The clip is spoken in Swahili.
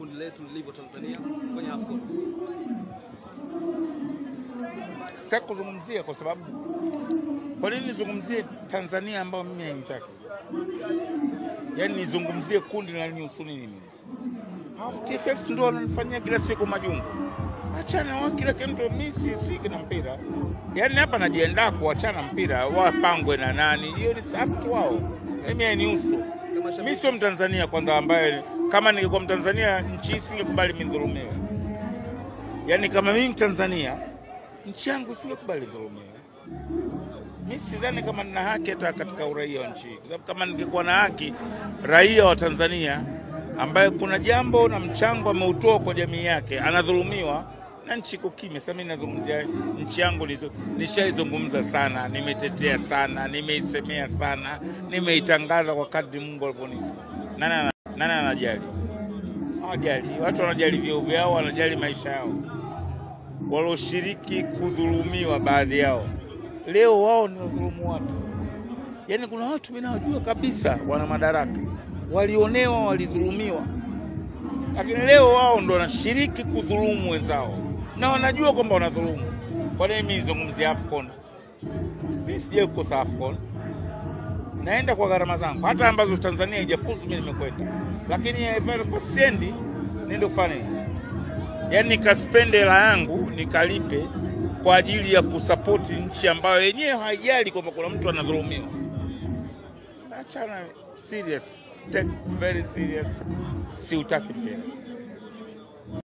kundi letu lilivyo Tanzania kwenye AFCON? Sitaki kuzungumzia kwa sababu, kwa nini nizungumzie Tanzania ambayo mimi hainitaki? Yaani nizungumzie kundi linalonihusu nini mimi? Hao TFF ndio wananifanyia kila siku majungu. Achana wa kila kitu, mimi si si kina mpira. Yaani hapa najiandaa kuachana mpira, wapangwe na nani, hiyo ni sabtu wao, mimi hainihusu. Kama Mimi shabiki sio Mtanzania kwanza, ambaye kama ningekuwa Mtanzania nchi hii singekubali midhulumiwe. Yaani kama mimi Mtanzania nchi yangu singekubali dhulumiwe. Mimi sidhani kama nina haki hata katika uraia wa nchi hii, kwa sababu kama ningekuwa na haki, raia wa Tanzania ambaye kuna jambo na mchango ameutoa kwa jamii yake anadhulumiwa na nchi iko kimya. Sasa mimi nazungumzia nchi yangu, nizo- nishaizungumza sana, nimetetea sana, nimeisemea sana, nimeitangaza kwa kadri Mungu alivyonipa. Nani ana- nani anajali? Hawajali. Watu wanajali vyeo vyao, wanajali maisha yao walioshiriki kudhulumiwa baadhi yao leo wao ni wadhulumu watu. Yaani kuna watu mimi nawajua kabisa wana madaraka, walionewa, walidhulumiwa, lakini leo wao ndo wanashiriki kudhulumu wenzao na wanajua kwamba wanadhulumu. Kwa nini mimi nizungumzia AFCON? Mimi sijai kukosa AFCON, naenda kwa gharama zangu, hata ambazo Tanzania haijafuzu mimi nimekwenda, lakini eh, pale kwa siendi, niende kufanya nini? yaani nikaspende hela yangu nikalipe kwa ajili ya kusapoti nchi ambayo yenyewe haijali kwamba kuna mtu anadhulumiwa. Achana serious, take very serious, siutaki mpira.